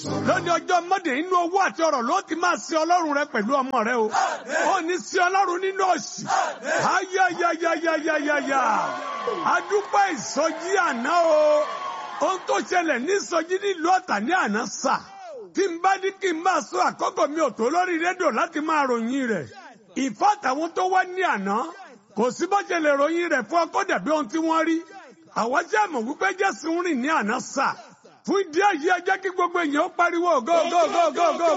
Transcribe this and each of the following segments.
lónìí ọjọ́ mọ́dé inú owó àti ọ̀rọ̀ ló ti máa sin ọlọ́run rẹ pẹ̀lú ọmọ rẹ o ó ní sin ọlọ́run nínú òṣì ayayayayayaya adúpẹ́ ìsọjí àná o ohun tó ṣẹlẹ̀ ní ìsọjí nílùú ọ̀tà ní àná sà tí n bá ní kí n máa sọ àkókò mi ò tó lórí rédíò láti máa ròyìn rẹ̀ ìfọ́ àtàwọn tó wá ní àná kò sí bó ṣe lè ròyìn rẹ̀ fún ọkọ dàbí ohun tí wọ́n rí àwọn tí a mọ̀ wípé Jésù ń rìn ní àná sà fún ìdí èyí ẹ jẹ́ kí gbogbo èèyàn ó pariwo go go go go go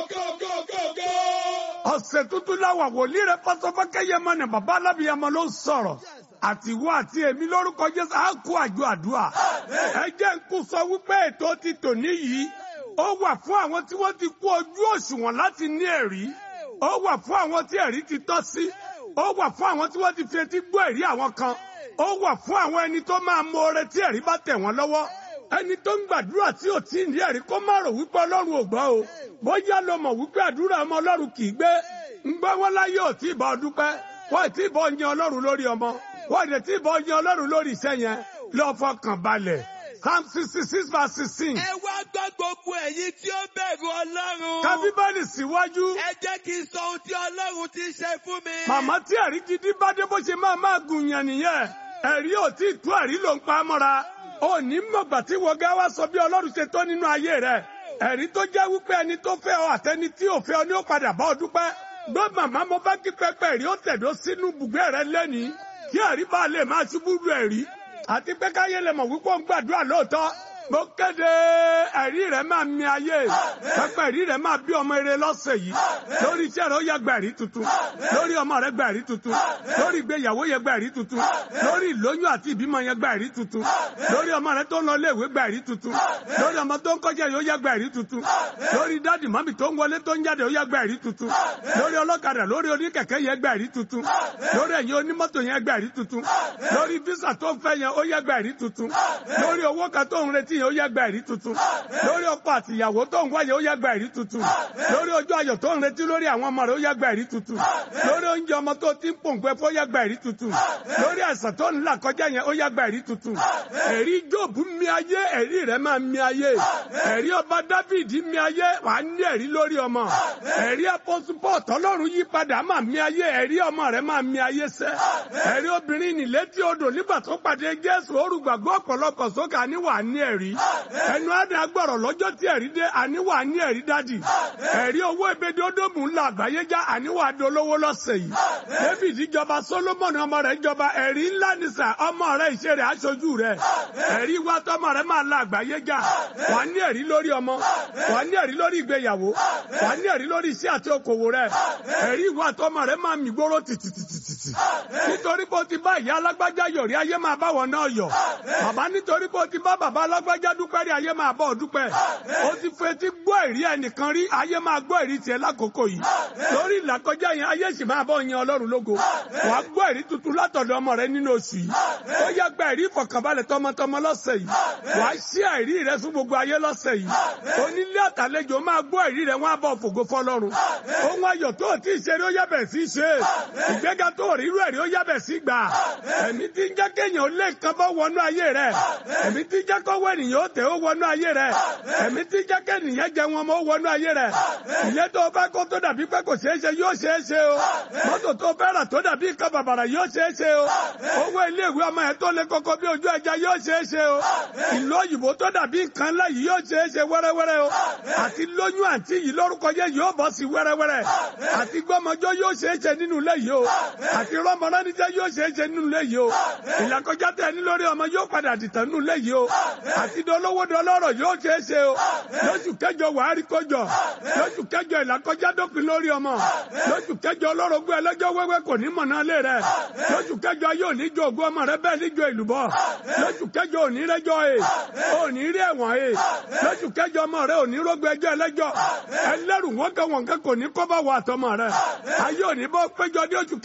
go. ọ̀sẹ̀ tuntun láwà wòlíì rẹ̀ pásọfọ́kẹ́ yẹmọ ni bàbá alábìyamọ ló ń sọ̀rọ̀ àtiwọ́ àti èmi lórúkọ Jésù á kó àjọ àdúrà ẹ jẹ́ ń kú sọ wípé ètò ti tòní yìí ó wà fún àwọn tí wọ́n ti kú ojú òṣùwọ̀n láti ní ẹ̀rí ó wà fún àwọn tí ẹ̀rí ti tọ́ sí ó wà fún àwọn tí wọ́n ti fi etí gbọ́ ẹ̀rí àwọn kan ó wà fún àwọn ẹni tó máa mọ oore tí ẹ̀rí bá tẹ̀ wọ́n lọ́wọ́ ẹni tó ń gbàdúrà tí ò tí ì ní ẹ̀rí kó má rò wípé ọlọ́run ò gbọ́ o bóyá ló mọ̀ wípé àdúrà ọmọ ọlọ́run kì í gbé ń gbọ́ wọn láyé ò tí ì bá ọ dúpẹ́ wọ́n ì tí ì bọ́ yan ọlọ́run lórí ọmọ wọ́n ì tí ì bọ́ yan ọlọ́run lórí iṣẹ́ yẹn lọ fọkàn balẹ̀ psalm sixty six verse sixteen. ẹ wá gbọ́ gbogbo ẹ̀yin tí ó bẹ̀rù ọlọ́run. ka bíbélì síwájú. ẹ jẹ́ kí n sọ ohun tí ọlọ́run ti ṣe fún mi. màmá tí ẹ̀rí gidi bá dé bó ṣe máa máa gùn yàn nìyẹn ẹ̀rí ò tí ì tú ẹ̀rí ló ń pa á mọ́ra ó ní mọ̀gbà tí wọ́n gá wá sọ bí ọlọ́run ṣe tó nínú ayé rẹ̀ ẹ̀rí tó jẹ́ wípé ẹni tó fẹ́ ọ àtẹni tí ò fẹ́ ọ ní ó padà bá ọ dúpẹ́ gbọ́ màmá mo bá kí pẹpẹ ẹ̀rí ó tẹ̀dó sínú bùgbé rẹ lẹ́nìí kí ẹ̀rí bá lè máa ṣubú lu ẹ̀rí àti pé káyé lè mọ̀ wípé ó ń gbàdúrà lóòótọ́ mo kéde ẹ̀rí rẹ̀ máa mi ayé pẹpẹ ẹ̀rí rẹ̀ máa bí ọmọ eré lọ́sẹ̀ yìí lórí iṣẹ́ rẹ̀ ó yẹ gba ẹ̀rí tuntun lórí ọmọ rẹ̀ gba ẹ̀rí tuntun lórí ìgbéyàwó yẹ gba ẹ̀rí tuntun lórí ìlóyún àti ìbímọ yẹ gba ẹ̀rí tuntun lórí ọmọ rẹ̀ tó ń lọ iléèwé gba ẹ̀rí tuntun lórí ọmọ tó ń kọjá yóò yẹ gba ẹ̀rí tuntun lórí dáàdì mọ́mì tó ń wọlé tó ń jáde ó yẹ gba ẹ̀rí tuntun lórí ọlọ́kadà lórí oníkẹ̀kẹ́ yẹ gba ẹ̀rí tuntun lórí ẹ̀yin onímọ́tò yẹn gba ẹ̀rí tuntun lórí físà tó ń fẹ́ yẹn ó yẹ gba ẹ̀rí tuntun lórí owó kan tó ń retí yẹn ó yẹ gba ẹ̀rí tuntun lórí ọkọ àti ìyàwó tó ń wáyé ó yẹ gba ẹ̀rí tuntun lórí ojú ayọ̀ tó ń retí lórí àwọn ọmọ rẹ̀ ó yẹ gba ẹ̀rí tuntun lórí oúnjẹ ọmọ tó ti ń pòǹgbẹ fún ó yẹ gba ẹ̀rí tuntun lórí àìsàn tó ń là kọjá yẹn ó yẹ gba ẹ̀rí tuntun ẹ̀rí Jóòbù mi ayé ẹ̀rí rẹ̀ máa mi ayé ẹ̀rí ọba Dáfídì mi ayé wàá ní ẹ̀rí lórí ọmọ ẹ̀rí apọ́supọ̀ tọ́lọ́run yí padà máa mi ayé ẹ̀rí ọmọ rẹ̀ máa mi ayé sẹ́ ẹ̀rí obìnrin nì létí odò nígbà tó pàdé Jésù orúgbàgbọ́ ọ̀pọ̀lọpọ̀ sókè àníwà ní ẹ̀rí ẹnu àdá gbọ̀rọ̀ lọ́jọ́ tí ẹ̀rí dé àníwà ní ẹ̀rí dádì ẹ̀rí owó ebèdè ódòmù ńlá àgbáyé já àníwà dolówó lọ́sẹ̀ yìí David jọba Solomoni ọmọ rẹ̀ jọba ẹ̀rí ńlá nìsà ọmọ rẹ̀ ìṣe rẹ̀ aṣojú rẹ̀ ẹ̀rí wa tọmọ rẹ̀ máa la àgbáyé já wà ní ẹ̀rí lórí ọmọ wà ní ẹ̀rí lórí ìgbéyàwó wà ní ẹ̀rí lórí iṣẹ́ àti okòwò rẹ̀ ẹ̀rí wa tọmọ rẹ̀ máa mì gbóró tìtìtìtìtì nítorí bó ti bá ìyá alágbájá yọ̀ rí ayé máa bá wọn náà yọ̀ bàbá nítorí bó ti bá bàbá alágbájá dúpẹ́ rí ayé máa bọ̀ dúpẹ́ ó ti fetí gbọ́ ẹ̀rí ẹnìkan rí ayé máa gbọ́ ẹ̀rí tiẹ̀ lákòókò yìí lórí ìlàkọjá yẹn ayé sì máa bọ̀ yan ọlọ́run lógo wàá gbọ́ ẹ̀rí tuntun látọ̀dọ̀ ọmọ rẹ nínú oṣù yìí ó yẹ gba ẹ̀rí ìfọ̀kànbalẹ̀ tọmọtọmọ lọ́sẹ̀ yìí wàá ṣí ẹ̀rí rẹ fún gbogbo ayé lọ́sẹ̀ yìí onílé àtàlejò máa gbọ́ ẹ̀rí rẹ wọ́n á bọ̀ fògo fọlọ́run ohun ayọ̀ tó o ti ṣe rí ó yàbẹ̀ sí ṣe ìgbéga tó o rí irú ẹ̀rí ó yàbẹ̀ sí gbà ẹ̀mí tí ń jẹ́ kéèyàn ó lé nǹkan bọ́ wọnú ayé rẹ ẹ̀mí tí ń jẹ́ kọ́wọ́ ènìyàn ó tẹ̀ ó wọnú ayé rẹ ẹ̀mí tí ń jẹ́ kéèyàn jẹ wọn mọ́ ó wọnú ayé rẹ ilé tó o fẹ́ kó tó dàbí pé kò ṣeé ṣe yóò ṣeé ṣe o mọ́tò tó o fẹ́ rà tó dàbí nǹkan bàbàrà yóò ṣeé ṣe o owó iléèwé ọmọ yẹn tó lé koko bí ojú ẹja yóò ṣeé ṣe o ìlú òyìnbó tó dàbí nǹkan ńlá yìí yóò ṣeé ṣe wẹ́rẹ́wẹ́rẹ́ o àti lóyún àǹtí yìí lórúkọ yẹn yóò bọ́ sí wẹ́rẹ́wẹ́rẹ́ àti gbọ́mọjọ́ yóò ṣeé ṣe nínú ilé yìí o àti rọ́mọránijẹ́ yóò ṣeé ṣe nínú ilé yìí o ìlàkọjá tẹ ní lórí ọmọ yóò padà dìtàn nínú ilé yìí o àti dolówó dọlọ́rọ̀ yóò ṣeé ṣe o lóṣù kẹjọ wàá rí kọjọ lóṣù kẹjọ ìlàkọjá dópin lórí ọmọ lóṣù kẹjọ ọlọ́rọ̀gbọ́ ẹlẹ́jọ́ wẹ́wẹ́ kò ní mọ̀nà lé rẹ lóṣù kẹjọ yóò ní jọ ògùn ọmọ rẹ bẹ́ẹ̀ níjọ ìlúbọ lóṣù kẹjọ òní rẹjọ e òní rí ẹ̀wọ̀n e lóṣù kẹjọ ọmọ rẹ òní rógbó ẹjọ́ ẹlẹ́jọ́ ẹlẹ́rù wọn kẹ wọn kẹ kò ní kọ́ bá wà àtọmọ rẹ ayé òní bọ́ péjọ ní oṣù kẹjọ fún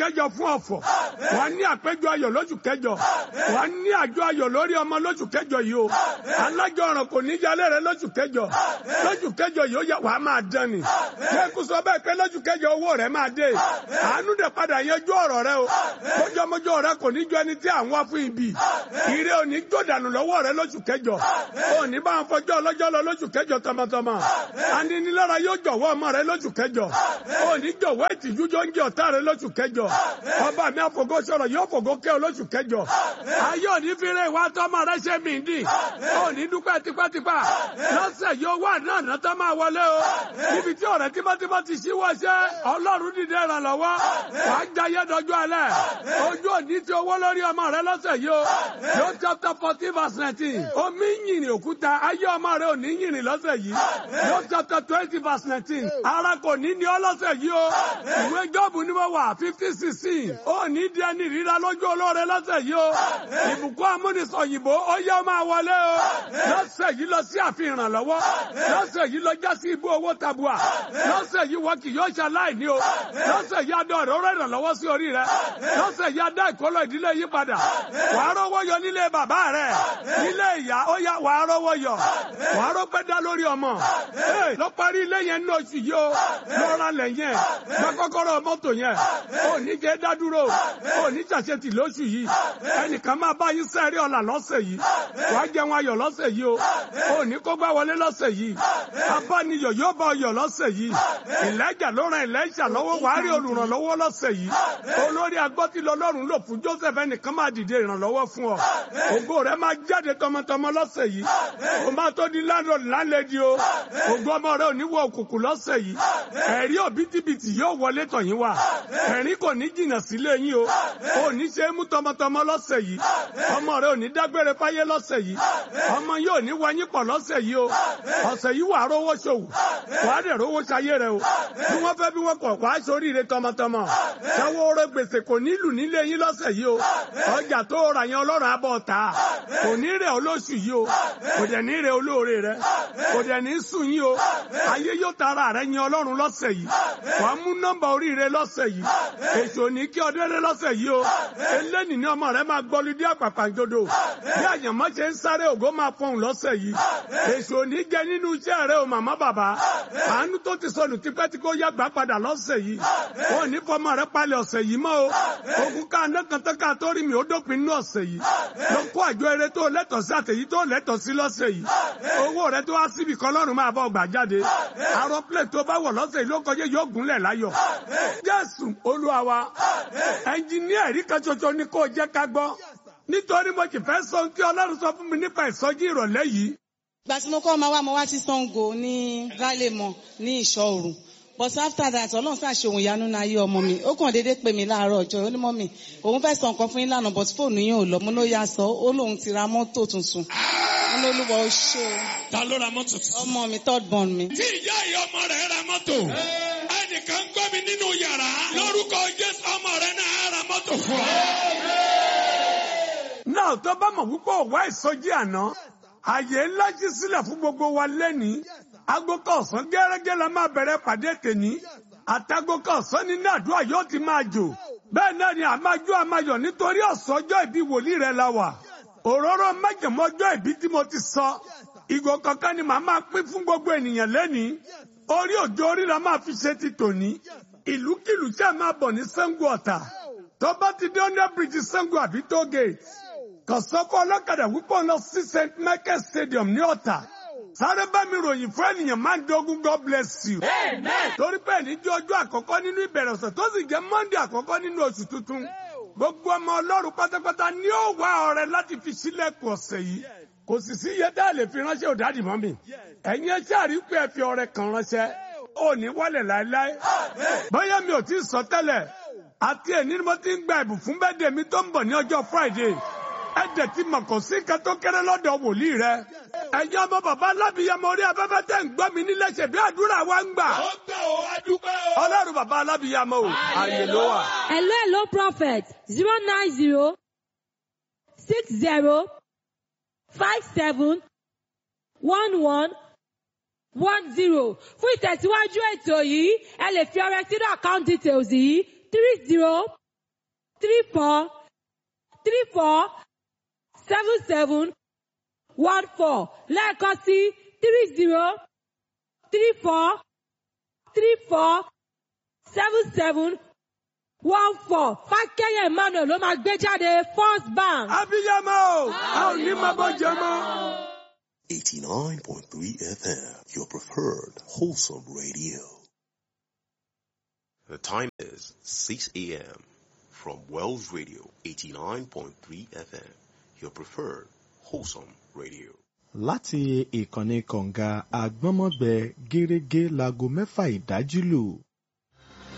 ọ̀fọ̀ wà ní àpéjọ ayọ̀ lóṣù kẹjọ wà ní àjọ ayọ̀ lórí ọmọ lóṣù kẹjọ yìí o alájọ ọ̀ràn kò ní jalè rẹ lóṣù kẹjọ lóṣù kẹjọ yìí ó yẹ wàá máa dán ni lẹ́kùn sọ bẹ́ẹ̀ pé lóṣù kẹjọ owó rẹ máa dé àánú dẹ̀ padà yanjú ọ̀rọ̀ rẹ o mọ́jọ́mọ́jọ́ rẹ kò ní jọ ẹni tí à ń wá fún ibi ire ò ní jó dànù lọ́wọ́ rẹ lóṣù kẹjọ ò ní bá wọn fọjọ́ ọlọ́jọ́ lọ lóṣù kẹjọ tọmọtọmọ aninilára yóò jọ̀wọ́ ọmọ rẹ lóṣù kẹjọ ò ní jọ̀wọ́ ìtìjú jọ ń jẹ ọ̀tá rẹ lóṣù kẹjọ ọba mi àfọgọ́ sọ̀rọ̀ yóò fògó kẹ́ ọ lóṣù kẹjọ ayé ò ní fi rẹ ìwà tọmọ rẹ ṣe mí dì ò ní dúpẹ́ tipátipá lọ́sẹ̀ yóò wà náà ná tó máa wọlé o níbi tí ọ̀rẹ́ tímọ́tímọ́ ti ṣíwọ́ ṣẹ́ ọlọ́run dìde ìrànlọ́wọ́ wàá jayé dọjú alẹ́ ojú òní ti owó lórí ọmọ rẹ lọ́sẹ̀ yìí o yóò chapter fourteen verse nineteen omi yìnyín òkúta ayé ọmọ rẹ ò ní yìnyín lọ́sẹ̀ yìí yóò chapter twenty verse nineteen ara kò ní ní ọ lọ́sẹ̀ yìí o ìwé jọ́ọ̀bù ni mo wà fifty sixteen ó ní di ẹni ríra lójú olóore lọ́sẹ̀ yìí o ìbùkún amúnisọ̀yìnbó ó yẹ ọ máa wọlé o lọ́sẹ̀ yìí lọ sí àfihàn ìrànlọ́wọ́ lọ́sẹ̀ yìí lọ já sí ibú owó tabua lọ́sẹ̀ yìí wọ́n kì yóò ṣaláìní o lọ́sẹ̀ yìí adọ́ rẹ̀ ó rẹ̀ ìrànlọ́wọ́ sí orí rẹ̀ lọ́sẹ̀ yìí adá ìkólọ ìdílé yí padà wà á rọ́wọ́ yọ nílé bàbá rẹ̀ nílé ìyá ó yá wà á rọ́wọ́ yọ wà á rọ́pẹ́ dá lórí ọmọ lọ parí ilé yẹn ní oṣù yìí o lọ́ra lẹ̀ yẹn gba kọ́kọ́rọ́ mọ́tò yẹn ò ní jẹ́ dádúró ò ní ṣàṣetì lóṣù yìí ẹnìkan máa bá yín sẹ́rí ọ̀la lọ́sẹ̀ yìí wàá jẹun ayọ̀ lọ́sẹ̀ yìí o ò ní kó gbá wọlé lọ́sẹ̀ yìí abániyọ̀ yóò bá ọyọ̀ lọ́sẹ̀ yìí ìlẹ́jà ló ran ìlẹ́jà lọ́wọ́ wàá rí olùrànlọ́wọ́ lọ́sẹ̀ yìí olórí agbọ́tí lọ́lọ́run lò fún Joseph ẹnìkan máa dìde ìrànlọ́wọ́ fún ọ ògo rẹ máa jáde tọmọtọmọ lọ́sẹ̀ yìí o máa tó di landlord lálẹ́dí o ògo ọmọ rẹ ò ní wọ òkùnkùn lọ́sẹ̀ yìí ẹ̀rí òbítíbitì yóò wọlé tọ̀yìn wá ẹ̀rín kò ní jìnnà sílé yín o ò ní ṣe é mú tọmọtọmọ lọ́sẹ̀ yìí ọmọ rẹ ò ní dágbére fáyé lọ́sẹ̀ yìí ọmọ yóò ní wọnyí pọ̀ lọ́sẹ̀ yìí o ọ̀sẹ̀ yìí wàá rówó ṣòwò wàá dẹ̀ rówó ṣayé rẹ o bí wọ́n fẹ́ bí wọ́n kọ̀ wàá ṣoríire tọmọtọmọ ṣẹ́wó rẹ gbèsè kò nílù nílé yín lọ́sẹ̀ yìí o ọjà tó ra yẹn ọlọ́run abọ́ ta kò ní rẹ̀ olóṣù yìí o kò dẹ̀ ní rẹ̀ olóore rẹ kò dẹ̀ ní sùn yín o ayé yóò tara rẹ yẹn ọlọ́run lọ́sẹ̀ yìí wàá mú nọ́mbà oríire lọ́sẹ̀ yìí èso ní kí ọdẹ́rẹ́ lọ́sẹ̀ yìí o eléni ní ọmọ rẹ máa gbọ́lu dí àpàpàǹdodo bí àyànmọ́ ṣe ń sáré ògo máa fọhùn lọ́sẹ̀ yìí èso ní jẹ nínú iṣẹ́ rẹ o màmá bàbá àánú tó ti sọnù tipẹ́ tí kò yàgbá padà lọ́sẹ̀ yìí wọn ò ní fọmọ rẹ palẹ̀ ọ̀sẹ̀ yìí mọ́ o ogun ká anákantán ká tó rí mi ó dópin nínú ọ̀sẹ̀ yìí lọ kó àjọ eré tó lẹ́tọ̀ọ́ sí àtẹ̀yí tó lẹ́tọ̀ọ́ sí lọ́sẹ̀ yìí owó rẹ tó wá síbi kan lọ́rùn máa bọ̀ gbà jáde àrùn plẹ̀ tó bá wọ̀ lọ́sẹ̀ yìí ló kọjá yóò gúnlẹ̀ láyọ̀ jésù olúwa wa ẹnjìníà rí kan ṣoṣo ní kó jẹ́ ká gbọ́ nítorí mo sì fẹ́ sọ ohun tí ọlọ́run sọ fún mi nípa ìsọjí ìrọ̀lẹ́ yìí ìgbà tí mo kọ́ ọmọ wa mo wá sí Ṣàngó ní Gálẹ́mọ̀ ní ìṣọ́ òru but after that ọlọ́run ṣàṣe òun ìyanu náà ayé ọmọ mi ó kàn déédéé pè mí láàárọ̀ ọjọ́ ó ní mọ́ mi òun fẹ́ sọ nǹkan fún yín lánàá but fóònù yín ò lọ mo ló yá sọ ó lóun ti ra mọ́tò tuntun mo ló lúwọ ó ṣe o Ta ló ra mọ́tò tuntun? ọmọ mi third born mi. Tí ìyá ìyá ọmọ rẹ̀ ra mọ́tò. Ẹnìkan gbọ́ mi nínú yàrá. Lórúkọ Jésù ọmọ rẹ̀ náà á ra mọ́tò fún ọ. náà tó bá mọ̀ wípé òwá ìsọjí àná àyè ńlá jí sílẹ̀ fún gbogbo wa lẹ́nìí aago kọ̀ọ̀sán gẹ́gẹ́ la máa bẹ̀rẹ̀ pàdé tèní àtàgò kọ̀ọ̀sán ní nàdúrà yóò ti máa jò bẹ́ẹ̀ náà ni àmájú àmáyọ̀ nítorí ọ̀sán ọjọ́ ìbí wòlíì rẹ̀ la wà òróró májèmọ́ ọjọ́ ìbí tí mo ti sọ ìgò kankan ni màá máa pín fún gbogbo ènìyàn lẹ́nìí orí òjò orí la máa fi ṣe ti tòní ìlúkìlú tí a máa bọ̀ ní Ṣàngó Ọ̀tà tó bá ti dé under bridge Ṣàngó àbí toll gate kàn sọ́kọ́ ọlọ́kadà wípé lọ sí St Michael Stadium ní Ọ̀tà sáré bá mi ròyìn fún ènìyàn máa ń dogun God bless you. torí pé ní jẹ́ ọjọ́ àkọ́kọ́ nínú ìbẹ̀rẹ̀ ọ̀sẹ̀ tó sì jẹ́ Monday àkọ́kọ́ nínú oṣù tuntun gbogbo ọmọ Ọlọ́run pátápátá ni ó wá ọrẹ láti fi sílẹ̀kùn ọ̀sẹ̀ yìí kò sì sí iye tá a lè fi ránṣẹ́ òdàdì mọ́ mi ẹ̀yin ẹṣẹ́ àríkú ẹ̀ fi ọrẹ kan ránṣẹ́ ò ní wálẹ̀ láéláé bóyá mi ò tí ì sọ tẹ́lẹ̀ àti ẹ̀ ní mo ti ń gba ẹ̀bùn fún bẹ́ẹ̀dẹ̀ mi tó ń bọ̀ ní ọjọ́ Friday ẹ̀jẹ̀ ti mọ̀ kò sí nǹkan tó kéré lọ́dọ̀ wòlíì rẹ ẹ̀yin ọmọ bàbá alábìyamọ orí afẹ́fẹ́ tẹ̀ ń gbọ́ mi nílé ṣe bí àdúrà wa ń gbà Ó gbà ó, a dúpẹ́ ó. ọlọ́run bàbá alábìyamọ o àyè ló wà. Hello, hello, prophet. Zero nine zero six zero five seven one one one zero. Fún ìtẹ̀síwájú ètò yìí, ẹ lè fi ọrẹ sínú account details yìí three zero three four three four seven seven one four lẹ́ẹ̀kan sí three zero three four three four seven seven one four fákẹ́yẹ̀ emmanuel ló máa gbé jáde first bank. abiyamọ o a ò ní máa bọ́ jẹ mọ́. 89.3 FM, your preferred wholesome radio. The time is 6 a.m. from Wells Radio 89.3 FM, your preferred wholesome radio. láti ìkànnì kọ̀ǹga àgbọ́nmọ́gbẹ gẹ́rẹ́gẹ́ láago mẹ́fà ìdájí lù